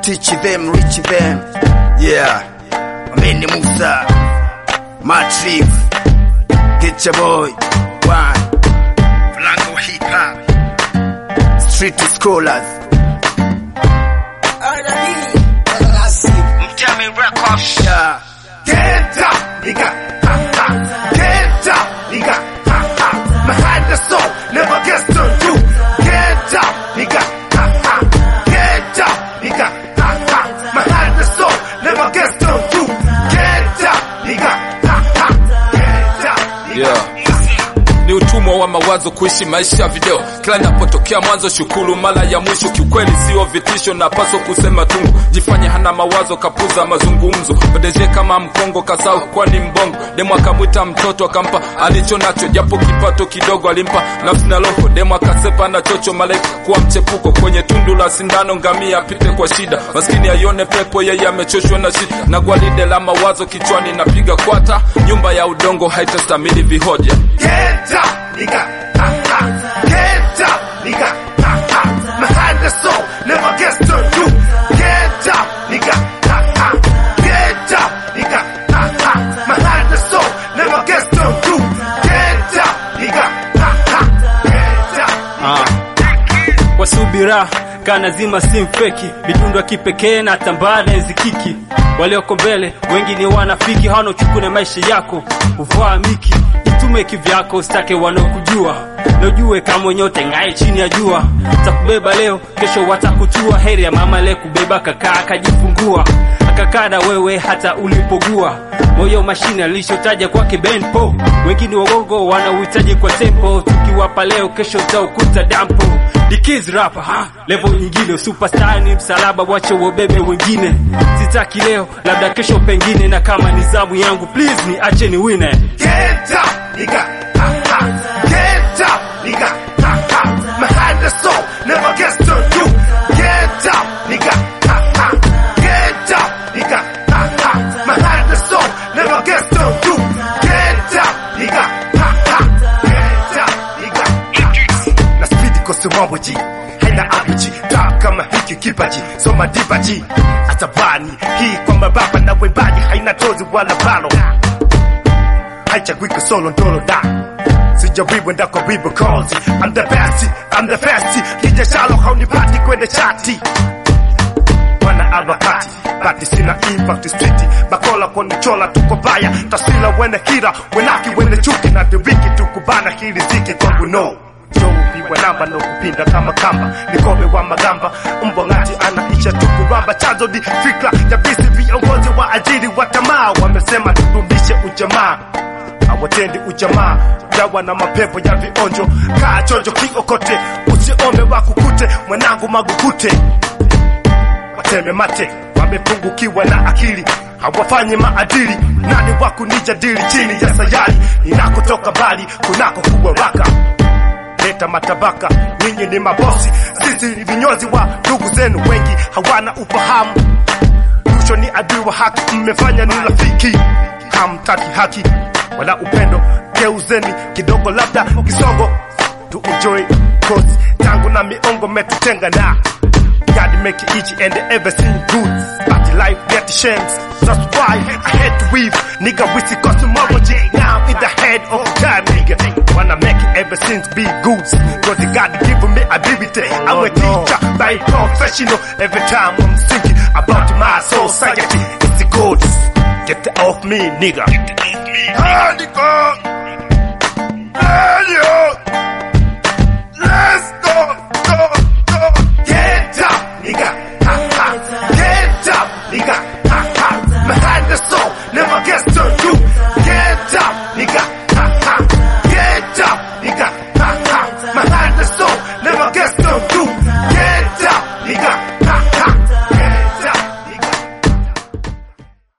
teach them, reach them. Yeah. Mimi Musa. Matrix. Get your boy. One. Flango hip hop. Street scholars. Mtami Records. Yeah. Get up, nigga. Ha, ha. Get up, nigga. Ha, ha. Behind the soul, never gets to you. Get up, nigga. Ha, ha. Get up, nigga. Ha, ha. Behind the soul, never gets to you. Get up, nigga. Ha, ha. Get up, nigga. Yeah. Ni utumwa wa mawazo kuishi maisha ya video. Kila napotokea mwanzo shukuru, mara ya mwisho kiukweli sio vitisho, napaswa kusema tungu. Jifanye hana mawazo, kapuza mazungumzo. Odeje kama mkongo kasau, kwani mbongo. Demu akamwita mtoto akampa alicho nacho, japo kipato kidogo alimpa nafsi na roho. Demu akasepa na chocho, malaika kuwa mchepuko kwenye tundu la sindano, ngamia apite kwa shida, maskini aione pepo, yeye amechoshwa na shida. Na gwaride la mawazo kichwani napiga kwata, nyumba ya udongo haitastamili vihoja. Get up, nigga. Ha, ha. Get up, nigga. Ha, ha. Behind the soul, never gets to you. Get up, nigga. Ha, ha. Get up, nigga. Ha, ha. Behind the soul, never gets to you. Get up, nigga. Ha, ha. Get up. Ah. Kwa subira kana zima si mfeki, midundo ya kipekee na tambara nzikiki. Walioko mbele wengi ni wanafiki, hawana uchukune maisha yako, uvaa miki itume kivyako, usitake wanaokujua na ujue kama nyote ngae chini ya jua, takubeba leo, kesho watakuchua. Heri ya mama leo kubeba kakaa akajifungua, akakaa na wewe hata ulipogua moyo mashine alishotaja kwake benpo, wengine wagongo wanauhitaji kwa tempo, tukiwapa leo kesho utaukuta dampo. Dikiz rapa ha level nyingine, superstar ni msalaba, wache wabebe wengine. Sitaki leo, labda kesho pengine, na kama ni zamu yangu please ni ache ni wine. Get up, nigga. Ha, ha. Get up, nigga. Ha, ha. Behind the soul, never gets to you. Get up, nigga. Ha, ha. Get up, nigga. Ha, ha. Behind the soul, never gets to you. Get up, nigga. Ha, ha. Get up, nigga. Na speed kosi mambo ji. Haina abiji. Ta kama hiki kipaji. Soma dibaji. Atabani. Hii kwa mababa na wembaji. Haina tozi wala balo haichagui solo ndolo da sijawiwe ndako wibo kozi I'm the best, I'm the best kija shalo haunipati kwende chati wana harakati bati sina impact street bakola konichola tuko baya taswira wene hira wenaki wene chuki na dewiki tukubana hili ziki kwangu no Joupigwa namba no kupinda kama kamba nikome wa magamba mbwa ngati anaisha tukuramba chanzo ni fikra ya bisi viongozi wa ajili wa tamaa wamesema tudumishe ujamaa hawatendi ujamaa jawa na mapepo ya vionjo kaa chonjo kiokote usiome wakukute mwanangu magukute wateme mate wamepungukiwa na akili hawafanyi maadili nani wakunijadili chini ya sayari ninakotoka bali kunako kuwa waka leta matabaka nyinyi ni mabosi sisi ni vinyozi wa ndugu zenu wengi hawana ufahamu rusho ni adui wa haki mmefanya ni rafiki hamtaki haki wala upendo geuzeni kidogo labda kisogo to enjoy cause tangu na miongo metutenga na God make it easy and everything good but life get shames that's why I had to weave nigga with the cosmology now in the head of time nigga wanna make it everything be good cause God give me ability I'm a teacher by professional every time I'm thinking about my society it's the gods get off me nigga Get off me. Holy God.